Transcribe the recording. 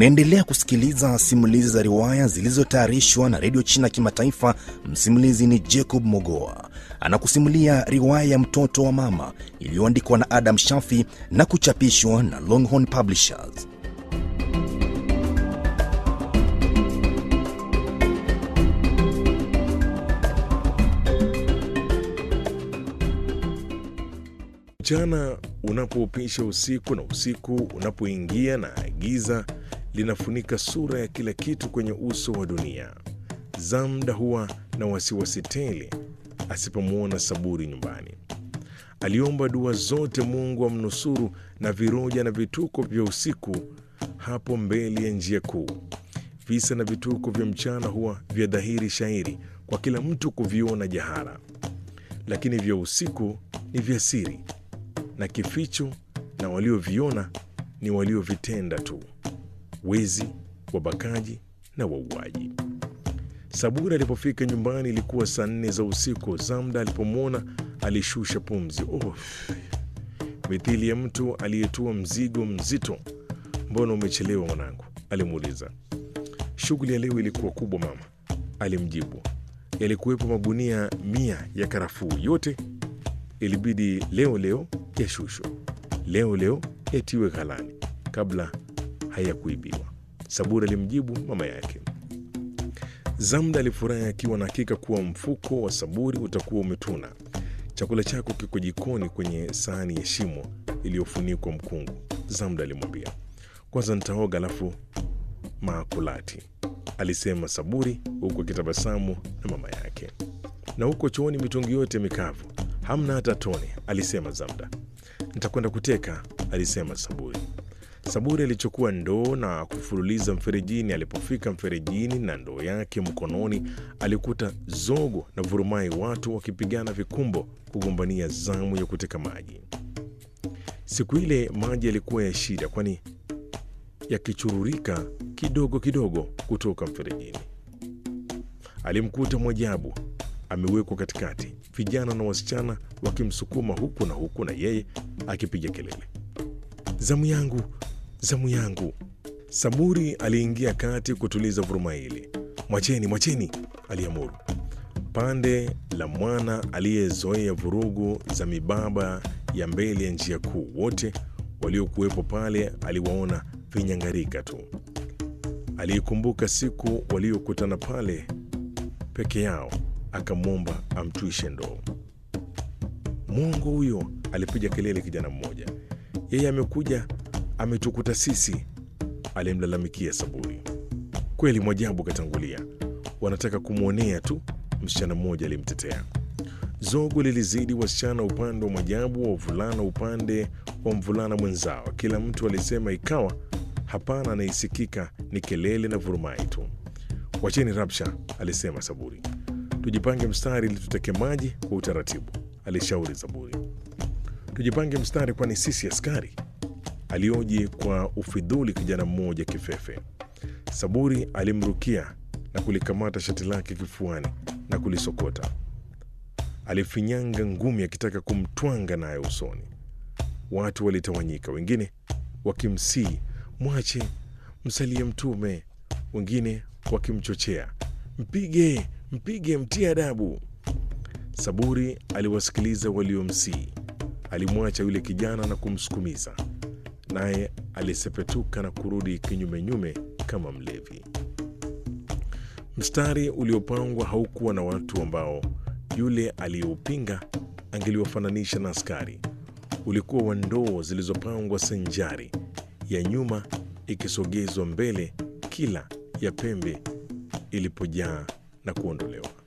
Unaendelea kusikiliza simulizi za riwaya zilizotayarishwa na redio China Kimataifa. Msimulizi ni Jacob Mogoa, anakusimulia riwaya ya mtoto wa mama iliyoandikwa na Adam Shafi na kuchapishwa na Longhorn Publishers. Mchana unapoupisha usiku na usiku unapoingia na giza linafunika sura ya kila kitu kwenye uso wa dunia. Zamda huwa na wasiwasi tele asipomwona Saburi nyumbani. Aliomba dua zote Mungu amnusuru na viroja na vituko vya usiku hapo mbele ya njia kuu. Visa na vituko vya mchana huwa vya dhahiri shairi kwa kila mtu kuviona jahara, lakini vya usiku ni vya siri na kificho, na walioviona ni waliovitenda tu: wezi, wabakaji na wauaji. Saburi alipofika nyumbani ilikuwa saa nne za usiku. Zamda alipomwona alishusha pumzi, oh, mithili ya mtu aliyetua mzigo mzito. Mbona umechelewa mwanangu? alimuuliza. Shughuli ya leo ilikuwa kubwa mama, alimjibu. Yalikuwepo magunia mia ya karafuu, yote ilibidi leo leo yashushwe, leo leo yatiwe ghalani kabla hayakuibiwa, Saburi alimjibu mama yake. Zamda alifurahi akiwa na hakika kuwa mfuko wa Saburi utakuwa umetuna. Chakula chako kiko jikoni kwenye sahani ya shimo iliyofunikwa mkungu, Zamda alimwambia. Kwanza nitaoga alafu maakulati, alisema Saburi huku akitabasamu na mama yake. Na huko chooni mitungi yote mikavu, hamna hata tone, alisema Zamda. Nitakwenda kuteka, alisema Saburi. Saburi alichukua ndoo na kufululiza mferejini. Alipofika mferejini na ndoo yake mkononi, alikuta zogo na vurumai, watu wakipigana vikumbo kugombania zamu ya kuteka maji. Siku ile maji yalikuwa ya shida, kwani yakichururika kidogo kidogo kutoka mferejini. Alimkuta Mwajabu amewekwa katikati, vijana na wasichana wakimsukuma huku na huku, na yeye akipiga kelele, zamu yangu, zamu yangu. Saburi aliingia kati kutuliza vuruma ile. Mwacheni, mwacheni, aliamuru. Pande la mwana aliyezoea vurugu za mibaba ya mbele ya njia kuu, wote waliokuwepo pale aliwaona vinyangarika tu. Aliikumbuka siku waliokutana pale peke yao, akamwomba amtwishe ndoo. Mwongo huyo, alipiga kelele kijana mmoja. Yeye amekuja ametukuta sisi, alimlalamikia Saburi. Kweli Mwajabu katangulia, wanataka kumwonea tu, msichana mmoja alimtetea. Zogo lilizidi wasichana upande wa Mwajabu, wavulana upande wa mvulana mwenzao. Kila mtu alisema, ikawa hapana anaisikika ni kelele na vurumai tu. Wacheni rabsha, alisema Saburi. Tujipange mstari ili tuteke maji kwa utaratibu, alishauri Saburi. Tujipange mstari, kwani sisi askari? alioji kwa ufidhuli kijana mmoja kifefe. Saburi alimrukia na kulikamata shati lake kifuani na kulisokota. Alifinyanga ngumi akitaka kumtwanga naye usoni. Watu walitawanyika, wengine wakimsii mwache, msalie Mtume, wengine wakimchochea mpige, mpige, mtie adabu. Saburi aliwasikiliza waliomsii. Alimwacha yule kijana na kumsukumiza naye alisepetuka na kurudi kinyumenyume kama mlevi. Mstari uliopangwa haukuwa na watu ambao yule aliyeupinga angeliwafananisha na askari. Ulikuwa wa ndoo zilizopangwa sanjari, ya nyuma ikisogezwa mbele, kila ya pembe ilipojaa na kuondolewa.